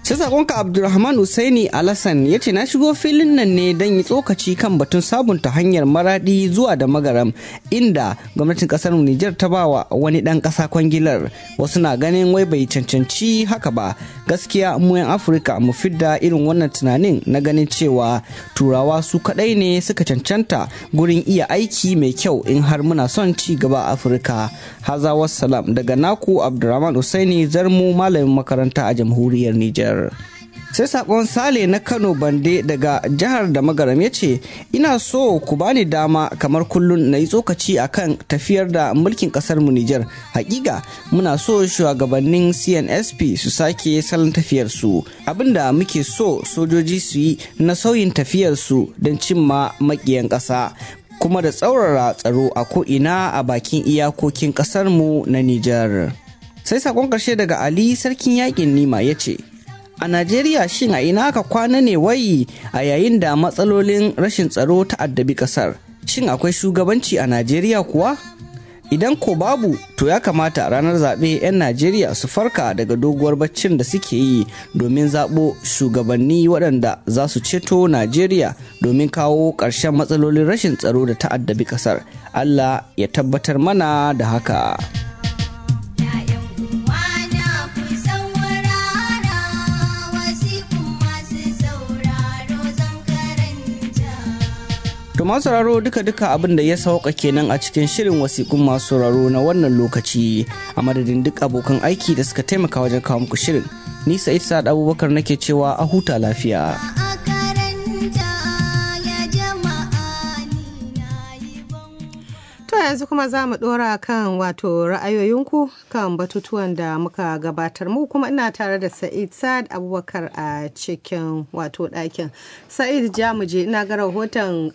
sai sakonka abdulrahman usaini alasan ya ce na shigo filin nan ne don yi tsokaci kan batun sabunta hanyar maradi zuwa da magaram inda gwamnatin kasar nijar ta bawa wani dan kasa kwangilar wasu na ganin wai bai cancanci haka ba gaskiya mu yan afirka mu fidda irin wannan tunanin na ganin cewa turawa su kadai ne suka cancanta gurin iya aiki mai kyau in har muna son ci gaba a afirka haza wassalam daga naku abdulrahman usaini zarmu malamin makaranta a jamhuriyar nijar sai sakon sale na kano bande daga jihar da magaram ya ce ina so ku bani dama kamar kullum na yi tsokaci akan tafiyar da mulkin kasar mu Nijar hakika muna so shugabannin CNSP su sake salon tafiyar su abinda muke so sojoji su yi na sauyin tafiyar su don cimma makiyan ƙasa kuma da tsaurara tsaro a ko'ina a bakin iyakokin ƙasarmu na Nijar. Sai sakon ƙarshe daga Ali Sarkin Yaƙin Nima ya ce, A Najeriya shin a ina aka kwana ne wai a yayin da matsalolin rashin tsaro ta addabi kasar. Shin akwai shugabanci a Najeriya kuwa? Idan ko babu to ya kamata ranar zaɓe 'yan Najeriya su farka daga doguwar baccin da suke yi domin zaɓo shugabanni waɗanda za su ceto Najeriya domin kawo ƙarshen matsalolin rashin tsaro da ta addabi kasar. Allah ya tabbatar mana da haka. To masu sauraro duka-duka abin da ya sauka kenan a cikin shirin wasikun masu sauraro na wannan lokaci a madadin duk abokan aiki da suka taimaka wajen kawo muku shirin. Ni Sa'id Sa'ad Abubakar nake cewa a huta lafiya. To yanzu kuma za mu ɗora kan wato ra'ayoyinku kan batutuwan da muka gabatar mu kuma ina tare da Sa'id Sa'ad Abubakar a cikin wato ɗakin. Sa'id Jamuje ina ga rahoton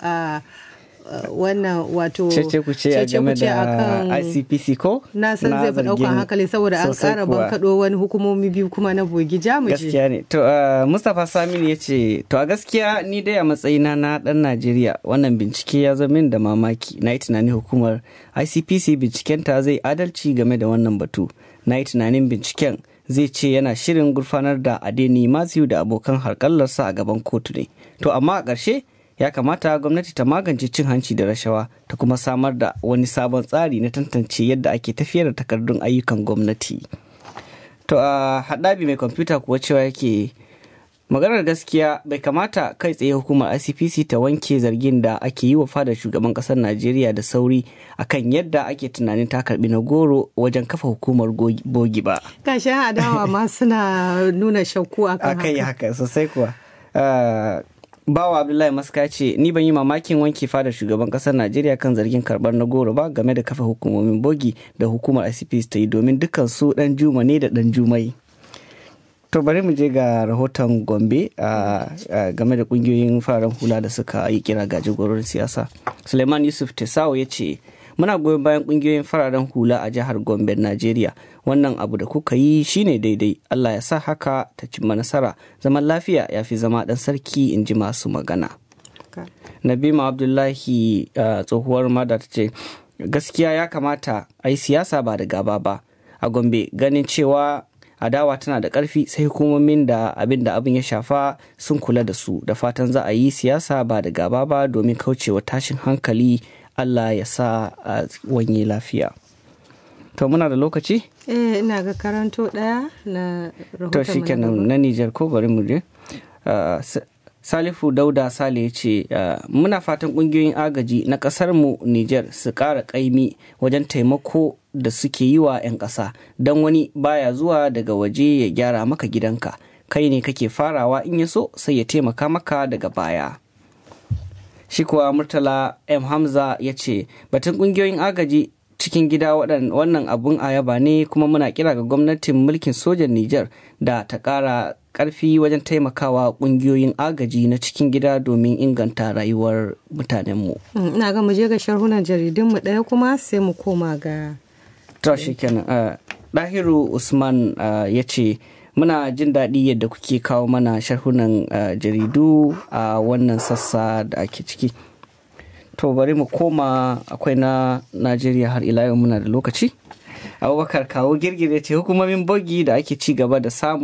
wannan wato cece ku ce a game da ICPC ko? Na san zai fi ɗaukan hankali saboda an ƙara bankaɗo wani hukumomi biyu kuma na bogi Jamuje. Gaskiya ne. To Mustapha Saminu ya ce to a gaskiya ni dai a matsayina na ɗan Najeriya wannan bincike ya zo min da mamaki na yi tunanin hukumar ICPC bincikenta zai adalci game da wannan batu. Na yi tunanin binciken zai ce yana shirin gurfanar da Adeni Matthew da abokan harkallarsa a gaban kotu ne. To amma a ƙarshe ya kamata gwamnati ta magance cin hanci da rashawa ta kuma samar da wani sabon tsari na tantance yadda ake tafiyar da takardun ayyukan gwamnati to a haɗabi mai kwamfuta kuwa cewa yake maganar gaskiya bai kamata kai tsaye hukumar icpc ta wanke zargin da ake yi wa fadar shugaban ƙasar najeriya da sauri akan yadda ake tunanin ta karbi na goro wajen kafa hukumar bogi ba kashin adawa ma suna nuna shakku akan haka haka sosai kuwa bawa abdullahi maska ce ni ban yi mamakin wanke fadar shugaban kasar najeriya kan zargin karbar na goro ba game da kafa hukumomin bogi da hukumar icps ta yi domin dukkan su dan juma ne da dan jumai to bari mu je ga rahoton gombe game da kungiyoyin fararen hula da suka yi kira ga jagororin siyasa suleiman yusuf tesawo ya ce muna goyon bayan kungiyoyin fararen hula a jihar gombe najeriya wannan abu da kuka yi shine daidai allah ya sa haka ta cimma nasara zaman lafiya ya fi zama dan sarki in ji masu magana nabima abdullahi tsohuwar mada ta ce gaskiya ya kamata a yi siyasa ba da gaba ba a gombe ganin cewa adawa tana da ƙarfi sai hukumomin da abin da abin ya shafa sun kula da su da fatan za a yi siyasa ba da gaba ba domin kaucewa tashin hankali Allah ya sa a wanye lafiya. To muna da lokaci? Eh ina ga karanto ɗaya na rahoton To shi kenan na Nijar ko bari mu je. Salifu Dauda Sale ya ce muna fatan ƙungiyoyin agaji na ƙasar mu Nijar su ƙara ƙaimi wajen taimako da suke yi wa 'yan ƙasa don wani baya zuwa daga waje ya gyara maka gidanka kai ne kake farawa in ya so sai ya taimaka maka daga baya. shi kuwa murtala m hamza ya ce batun kungiyoyin agaji cikin gida wannan abun ayaba ne kuma muna kira ga gwamnatin mulkin sojan niger da ta kara karfi wajen taimakawa kungiyoyin agaji na cikin gida domin inganta rayuwar mutanenmu ina ga mu je ga sharhunan jaridunmu ɗaya kuma sai mu koma ga to shi kenan dahiru usman ya ce muna jin daɗi yadda kuke kawo mana sharhunan jaridu a wannan sassa da ake ciki to bari mu koma akwai na najeriya har ila yau muna da lokaci abubakar kawo girgire ce hukumomin bogi da ake ci gaba da samu